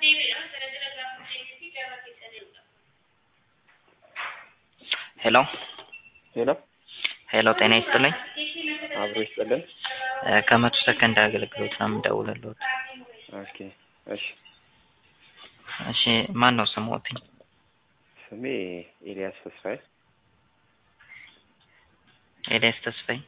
ሄሎ ሄሎ ሄሎ ጤና ይስጥልኝ አብሮ ይስጥልን። እ ከመቶ ሰከንድ አገልግሎት ነው የምደውልልዎት። ኦኬ እሺ። እሺ ማን ነው ስሞትኝ? ስሜ ኤልያስ ተስፋዬ። ኤልያስ ተስፋዬ።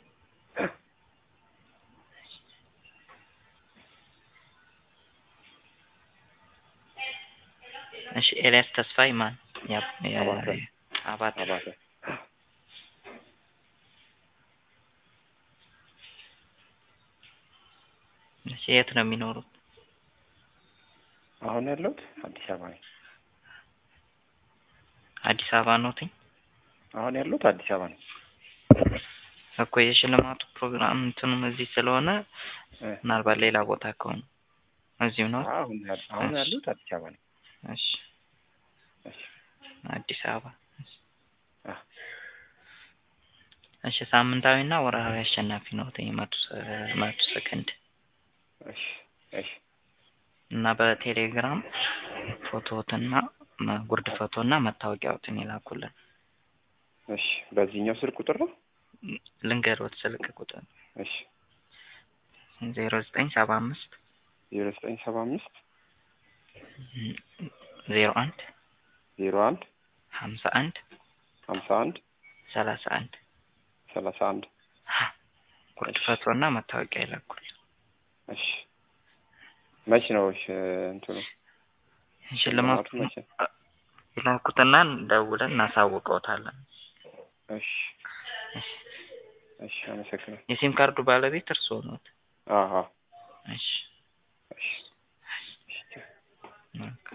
እሺ ኤልያስ ተስፋዬ ማን? ያ ያ- አባተ። አባተ። አባተ እሺ የት ነው የሚኖሩት? አሁን ያለሁት አዲስ አበባ ነኝ። አዲስ አበባ ኖትኝ? አሁን ያለሁት አዲስ አበባ ነኝ። እኮ የሽልማቱ ፕሮግራም እንትኑም እዚህ ስለሆነ እ ምናልባት ሌላ ቦታ ከሆነ እዚሁ ነው። አሁን ያል- አሁን ያለሁት አዲስ አበባ ነኝ። እሺ እሺ አዲስ አበባ። አ እሺ ሳምንታዊና ወርሃዊ አሸናፊ ነዎትኝ መቶ ሰ- መቶ ሰከንድ እሺ እሺ እና በቴሌግራም ፎቶዎትና መ- ጉርድ ፎቶና መታወቂያዎትን ይላኩልን። እሺ በዚህኛው ስልክ ቁጥር ነው? ልንገሮት ስልክ ቁጥር እሺ ዜሮ ዘጠኝ ሰባ አምስት ዜሮ ዘጠኝ ሰባ አምስት ዜሮ አንድ ዜሮ አንድ ሀምሳ አንድ ሀምሳ አንድ ሰላሳ አንድ ሰላሳ አንድ ጉርድ ፎቶና መታወቂያ ይላኩልን። እሺ መች ነው እሺ እንትኑ ሽልማቱ መቼ? ይላኩትና ደውለን እናሳውቀውታለን። እሺ እሺ አመሰግናለሁ። የሲም ካርዱ ባለቤት እርስዎ ነዎት? አዎ እሺ እሺ እሺ ኦኬ።